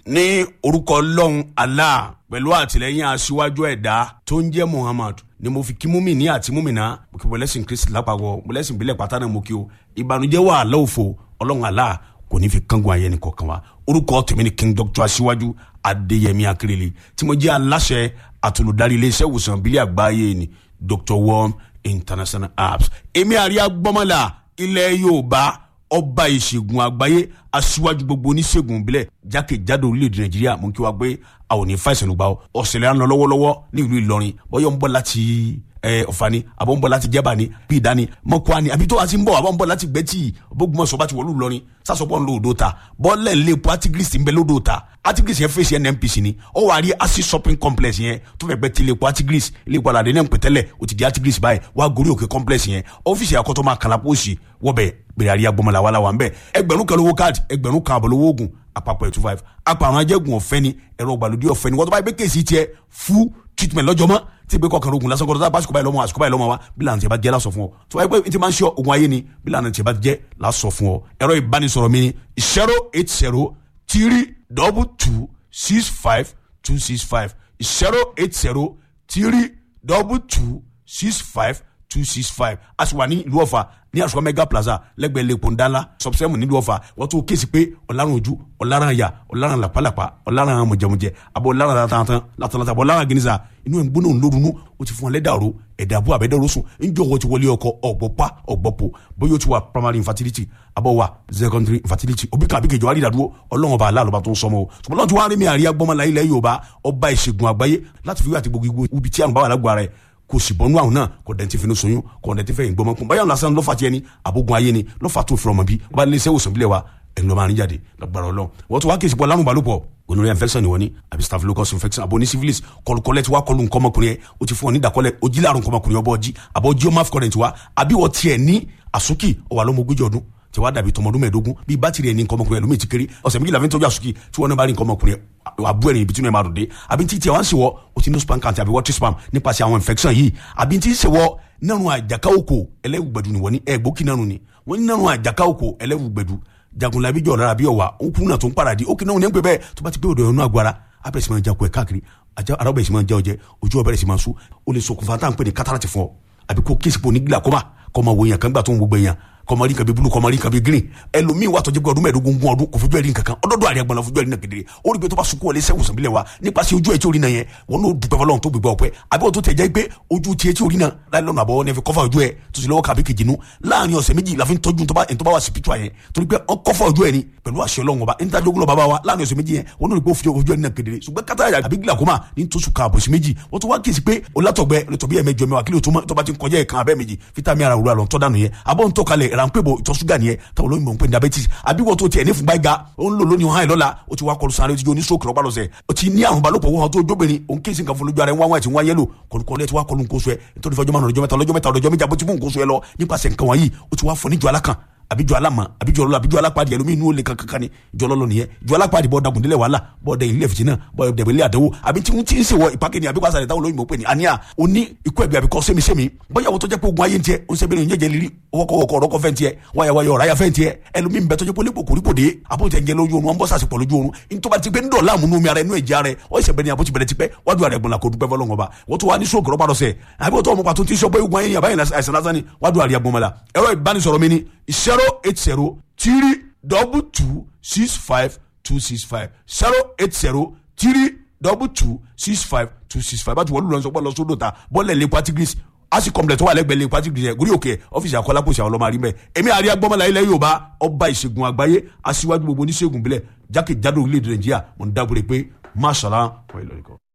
ní orúkọ ọlọ́run allah pẹ̀lú àtìlẹ́yìn aṣíwájú ẹ̀dá tó ń jẹ́ muhammad ni mo fi kí múmi ní àti múmi náà mo kí mọ̀lẹ́sìn kristi lápapọ̀ mọ̀lẹ́sìn ìbílẹ̀ pátá náà mo kí o ìbànújẹ́ wà lọ́wọ́fọ̀ ọlọ́run allah kò ní fi kángun ayé nìkan kan wa orúkọ tèmi ni king doctor aṣíwájú adéyẹmí akérèlé tí mo jẹ́ aláṣẹ àtolùdarí iléeṣẹ́ ìwòsàn ìbílẹ̀ àgbáyé ni dr worm international apps èmi àríyá gbọ́mọ́là ilẹ̀ yorùbá ọba ìṣègùn àgbáyé aṣíwájú gbogbo oníṣègùn ìbílẹ̀ jákèjádò orílẹ̀-èdè nàìjíríà mú kí wá pé a ò ní fàìsàn ló gbà ọ́ ọ̀sẹ̀lẹ̀ à ń lọ lọ́wọ́lọ́wọ́ ní ìlú ìlọrin bọ́yọ̀ ń bọ̀ láti ọ̀fà ni àbọ̀ ń bọ̀ láti jẹ́bà ni bí ìdá ni mọ́kúá ni àbí tó wá ti ń bọ̀ àbọ̀ ń bọ̀ láti gbẹ́tì bógunmọ̀sọ̀ bá ti wọ̀lú ìlọrin sásọpọ̀ ń lo odò ta bọ́ọ̀lẹ̀ ń lé epo artigris ń bẹ lódò ta artigris yẹn fèsì nnpc ni ó wà á rí acid shopping complex yẹn tó fẹ́ gbẹ́ ti ilé epo artigris ilé epo aládé náà ń pẹ̀tẹ́lẹ̀ ó ti di artigris báyìí wà á gorí òkè complex yẹn ọ́fíìsì àkọ́tọ́ máa kàlà pósì wọ́bẹ̀ bẹ̀rẹ̀ àríyá gbọmọlá wà láwà ń bẹ̀ ẹgbẹ̀rún kan lówó káàdì ẹgbẹ̀rún kan àbọ̀ lówó oògùn àpapọ̀ ẹ̀ two five àpàrọ̀ ajẹ́gun ọ̀fẹ́ ni ẹ̀rọ ìgbàlódé ọ̀fẹ́ ni wọ́n tó bá yẹ pé kéèsì tiẹ̀ fún treatment lọ́jọ́ mọ́ tí ìgbé kọkànlá ogun lásán kọ́ńtà bá àsìkò báyìí lọ́mọ àsìkò báyìí lọ́mọ wa bí lànà tí a bá jẹ́ lásọ fún ọ tó bá yẹ pé tí máa ń ṣe ogun ayé ni bí lànà tí a bá jẹ́ lásọ fún ọ ẹ̀rọ ìbánisọ̀rọ̀ mi ni zero eight zero three double two six five two six five zero eight zero three double two six five two six five a sì wà ní ìlú ọ̀fà ní àṣùkọ mega plaza lẹ́gbẹ̀ẹ́ lẹ́kọ̀ọ́ ńdánlá sọ̀bùsẹ́mù nílùú ọ̀fà wọ́n tún kéésì pé ọ̀làrán ojú ọ̀làrán àyà ọ̀làrán làpálàpá ọ̀làrán mọ̀jẹ̀mọ̀jẹ̀ àbọ̀ ọ̀làrán látàntàn látàntàn àbọ̀ ọ̀làrán gínísà inú ẹ̀ ń gbóná ńlórunú ó ti fún wọn lẹ́dàrú ẹ̀dà àbú àbẹ́dẹ́rú sùn ńjọ́ wọ́n ti wọlé ọkọ ọ̀gbọ́pá ọ̀gbọ́pọ̀ bóyá ó ti wà primary infertility àbọ̀ wà secondary infertility òbí kan àbíkejì wà nídàdúró ọlọ́run ọba aláàlọ́ba tó ń sọmọ o ṣùgbọ́n lọ́n ti wá rí mi àríyá gbọ́mọlá ilẹ̀ yorùbá ọba ìṣègùn àgbáyé láti fi wí àti gbogbo ibi tí àrùn bá wà lágbo ara ẹ̀ kò sì bọ́nú àwọn náà kò dẹ̀ ti fi ní soyún kò dẹ̀ ti fẹ́ ìgbọ́mọ kún báyọ̀ lásán lọ́fà tiẹ̀ ni àbógun ayé ni lọ́fà tó fi ọmọ bí wọ́n bá lé iṣẹ́ òsàn bílẹ̀ wa ẹ̀ lọ́ máa ń jáde lọ́gbàrá ọlọ́run wọ́n tún wá kéésì pọ̀ lárùn balùpọ̀ gonorrhea infection ni wọ́n ní àbí staphylococcus infection àbò ní syphilis kọlùkọlẹ̀ tí wàá kọlù nǹkan ọmọkùnrin yẹn o ti fún ọ ní ìdàkọlẹ̀ o jí láàrùn nǹkan ọmọkùnrin ọbọ̀ ọjí àbọ̀ jí ọmọ afcurrent wa àbí wọ́n tiẹ̀ ní àsúkì ọ̀wà lọ́mọ ogójì ọdún tí wàá dàbí tọmọdún mẹ́ẹ̀ẹ́dógún bíi bátìrì ẹni nǹkan ọmọkùnrin ẹlòmíì ti kéré ọ̀sẹ̀ méjìlá fi ń tọ́jú àsúkì tí wọ́n náà bá rí nǹkan ọmọkùnrin àbú ẹ̀rìn ibi tí wọ́n máa dùn dé àbí tí tiẹ̀ wá ń ṣèwọ́ o ti ní spam count àbí water spam nípasẹ̀ àwọn infection yìí àbí tí ń ṣèwọ́ nínú àjàká òkò ẹlẹ́wùgbẹ̀dù ni wọ́n ní ẹ̀gbókì náà ni wọ́n ní nínú àjàká òkò ẹlẹ́wùgbẹ̀dù jagunlabi jọ̀ lára bí ọ̀wà òkú náà tó ń paradì ó kì náà ní ẹ̀ ń pè bẹ́ẹ̀ tó bá ti pé òdò ẹ̀rọ náà gbára abẹ́rẹ́ sì máa jakun ẹ̀ káàkiri ara ọbẹ̀ sì máa jẹ́ ọjẹ́ ojú ọbẹ̀ sì máa sú o lè ṣokùnfà tá à ń pè ní kátàràtì fún ọ àbí kó kéèsì pò ní glaucoma kọ́ máa wo èèyàn kan gbà tó ń gbogbo èèyàn kọmọrí kan bí bulu kọmọrí kan bí green ẹlòmíì wà tọjú pé ọdún mẹ́ẹ̀ẹ́dógún gún ọdún kò fojú ẹrí nǹkan kan ọdọọdọ àríyá gbọnà fojú ẹrí náà kedere ó rí pé tó bá sunkún wọlé sẹwùsàn bílẹ̀ wa nípasẹ̀ ojú ẹ̀ tí orí náà yẹn wọn n'o dùpẹ́ fọlọ́run tó gbégbá ọpẹ́ àbí wọn tó tẹ̀ jẹ́ pé ojú tiẹ̀ tí orí náà láì lọ́nà àbọ̀ ní fi kọ́fà ojú ẹ̀ tó sì lọ́wọ́ kàbí kejì nu láàrin ọ̀sẹ̀ méjì la fi ń tọ́jú tó bá wà sí pítúwa yẹn torí pé ọ kọ́fà ojú ẹ̀ ni pẹ̀lú àṣẹ ọlọ́run ọba níta jogun lọ bàbá wa láàrin ọ̀sẹ̀ méjì yẹn wọn n'o rí pé ó fi ojú ẹ̀ náà kedere ṣùgbọ́n kátà àbí glaucoma ní tóṣù kan àbòsí méjì wọ́n tún wá kíyèsí pé olátọ̀gbẹ́ lọ́tọ̀bí ẹ̀ mẹ́jọ mẹ́wàá kílò tó bá ti ń kọjá ẹ̀ kan abẹ́ méjì fítámì ara òwúrọ̀ àlọ́ tọ́ dànù yẹn abọ́ ń tọ́kalẹ̀ ránpẹ́bọ̀ ìtọ̀ ṣúgà nìyẹn táwọn olóyìnbó ń pè ní diabetes àbí wọ́n tó tiẹ̀ ní fúnpá ìga ó ń lò lónìí hàn lọ́la ó ti wá kọlu sáré ó ti jó ní stroke lọ́pàá lọ́sẹ̀ ó ti ní àrùn balùpọ̀ wọ́n tó jóbìnrin òun kéésì nǹkan fún lójú ara ẹ̀ wọ́n wá ti wọ́n yẹ́lò kọlùkọlù ẹ̀ ti wá kọlu nǹkan oṣù ẹ̀ nítorí fọjọ́ márùn ọjọ́ mẹ́ta ọlọ́jọ́ mẹ́ta ọlọ́jọ́ méjì àbótí fún nǹkan oṣù ẹ̀ lọ nípasẹ̀ nǹkan wọ̀nyí ó ti wá fọ níjọ alákan àbíjọ alámọ àbíjọ ọlọlọ àbíjọ alápàdé ẹlòmíì inú olè kankan ni ìjọ ọlọlọ nìyẹn ìjọ alápàdé bọ dagun délẹ wàhálà bọ dẹ ilé fìtínà bọ dẹbẹ ilé àdánwò àbí tí wọn ti ń ṣèwọ ìpàkẹ́ ni àbí wàásà ìdáwọ lóyìnbó pé ni àníyà ó ní ikú ẹbí àbíkọ sẹmísẹmí bóyá wọ́n tó jẹ́ pé ogun ayé ń tiẹ̀ ó ń sẹ́bẹ̀rẹ̀ ń jẹ́jẹ́ lírí ọkọ̀ọ̀kọ̀ ọ̀rọ̀kọ̀ fẹ́ ń tiẹ̀ wáyàwáyà ọ̀ráyà fẹ́ ń tiẹ̀ ẹlòmíì ń bẹ tó jẹ́ pé olè kòkòrí kò dé àbótẹ́ ń jẹ lójú oorun wọn bọ́ sàṣepọ̀ lójú oorun nítorí ti pé ń dọ̀ láàmú nú omi ara inú ẹ̀jẹ̀ ara ẹ̀ ọ̀ ìṣẹ̀bẹ̀ ni àbótí bẹ̀rẹ̀ ti pẹ́ wájú ara ẹ̀gbọ̀n la kò dúpẹ́ fọlọ́ngọ̀ bá wọ́n tó wá ní sóògùn rọ́pàá lọ́sẹ̀ àbí wọ́n tó ọmọ pàtó tí sọ pé ogun ayé ni àbáyé àìsàn lásán ni wájú ara ẹ̀gbọ̀n mọ́la ẹ̀rọ ìbánisọ̀rọ̀ mi ni zero eight zero three double two six five two six five zero eight zero three double two six five two six five báti wọ́n lù lọ sọ pé lọ sódò ta bọ́ọ̀lù ẹ̀lẹ́ patigris asi complex tó wà lẹ́gbẹ̀ẹ́ lẹ́gbẹ̀ẹ́ patigris yẹn gúrí òkè ọ́fíìsì àkọlápọ̀sì àwọn ọlọ́mọ àrímẹ̀ èmi àríyá gbọ́mọlá ilẹ̀ Yorùbá ọba ìṣègùn àgbáyé aṣíwájú gbogbo oníṣègùn bílẹ̀ jákèjádò orílẹ̀-èdè Nàìjíríà mo ń dábòrè pé máṣàlá wọ́n ìlọrin kan.